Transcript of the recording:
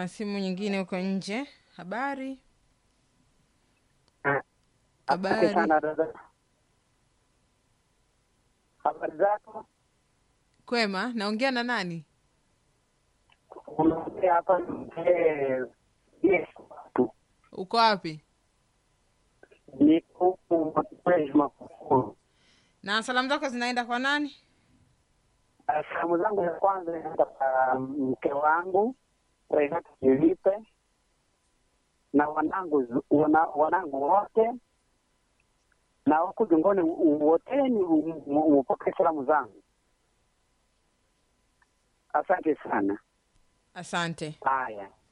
na simu nyingine huko nje. Habari, Asante habari. sana dada. Habari zako? Kwema, naongea na nani? Unaongea hapa na mzee Yesu tu. Uko wapi? Niko huku Mwezi Makufuru. Na salamu zako zinaenda kwa nani? Ah, Salamu zangu ya kwanza inaenda kwa mke wangu Renata Filipe na wanangu zu- wana, wanangu wote na huku jungoni woteni upokee salamu zangu. Asante sana. Asante. Haya.